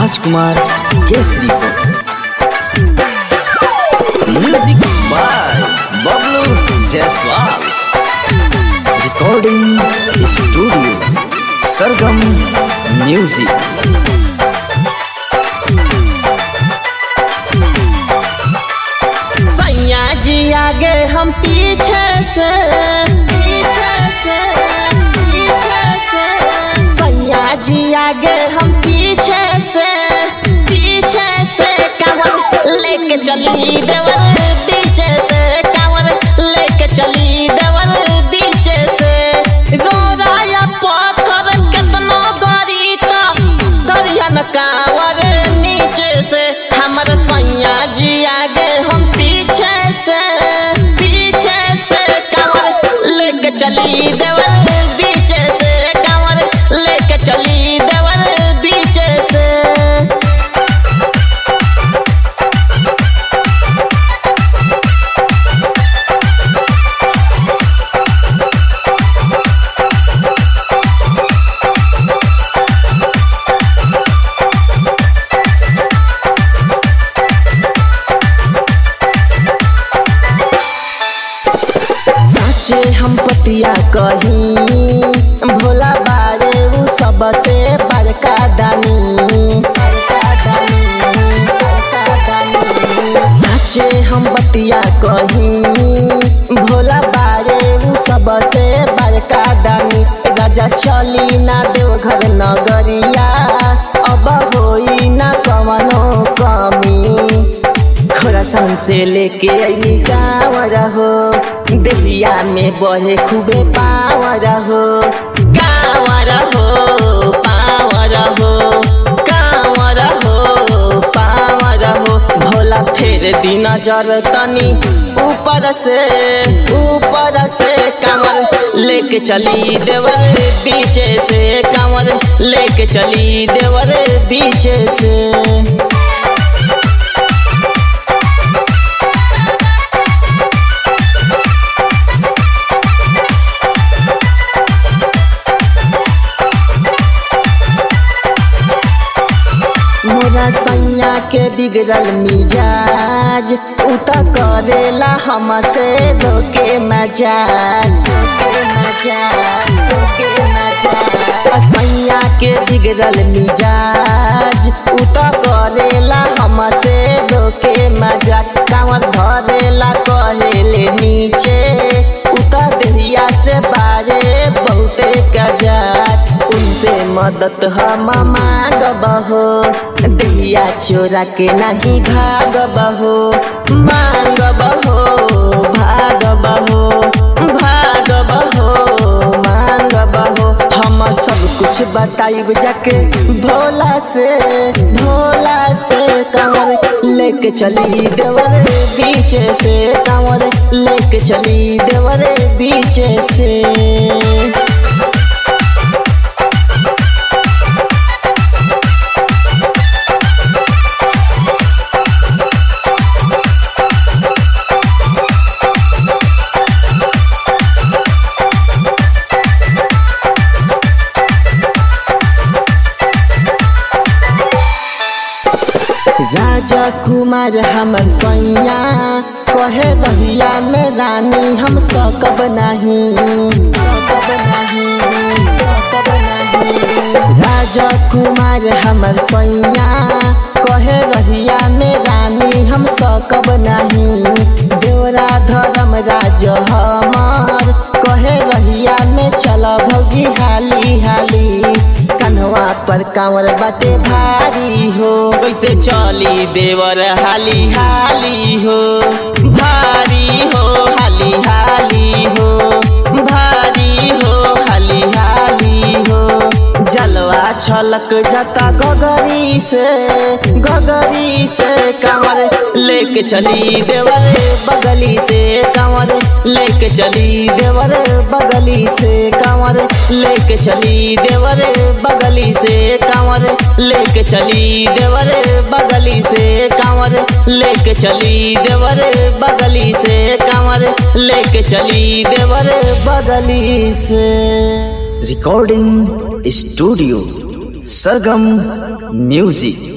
राजकुमार केसरी को music by Bablu Jaiswal recording studio Sargam music सैया जी आगे हम पीछे से पीछे से पीछे से सैया जी आगे हम पीछे से पीछे से कांवर लेके चली देवर पीछे से कांवर लेके चली देवर पीछे से गोराया पत्थर कितनो गरी तो दरिया न कांवर नीचे से हमर सैया जी आगे हम पीछे से पीछे से कांवर लेके चली देवर पीछे से कांवर लेके चली देवर पीछे से साचे हम पतिया कही भोला बारे उ सबसे बड़का दानी बड़का दानी बड़का दानी साचे हम बतिया कही भोला बारे उ सबसे बड़का दानी राजा चली ना देवघर नगरिया अब होई ना कवनो कमी खोरासान से लेके अली गाँवर हो बेलिया में बहे खूबे पावर हो गाँवर हो पावर हो गाँवर हो पावर हो भोला फेर दिन जर तनी ऊपर से ऊपर से कमर लेके चली देवर पीछे से कमर लेके चली देवर पीछे से मोरा सैया के बिगड़ल मिजाज उत करेला हमसे धोके मजाक धोके मजाक धोके मजाक सैया के बिगड़ल मिजाज उत करेला हमसे धोके मजाक कांवर धरेला कहेले नीचे उत देहिया से बारे बहुते कजाक उनसे मदद हम मांगबहो दिया चोरा के नहीं भागबहो मांगबहो भागबहो भागबहो मांगबहो हम सब कुछ बताइब जाके भोला से भोला से कंवर लेके चली देवर बीचे से कंवर लेके चली देवर बीचे से राजा कुमार हमर सैया कहे रहिया में रानी हम सकब नहीं सकब नहीं सकब नहीं राजा कुमार हमर सैया कहे रहिया में रानी हम सकब नहीं देवरा धर्म राज हमार कहे रहिया में चल भौजी हाली हाली कन्हवा पर कांवर बाटे भारी हो कैसे चली देवर हाली हाली हो भारी हो हाली हाली हो भारी हो हाली हाली हो जलवा छलक जाता गगरी से गगरी से कांवर लेके चली देवर बगली से कांवर लेके चली देवर बगली से कांवर लेके चली देवर बगली से कांवर लेके चली देवर बगली से कांवर लेके चली देवर बगली से कांवर लेके चली देवर बगली से रिकॉर्डिंग स्टूडियो सरगम म्यूजिक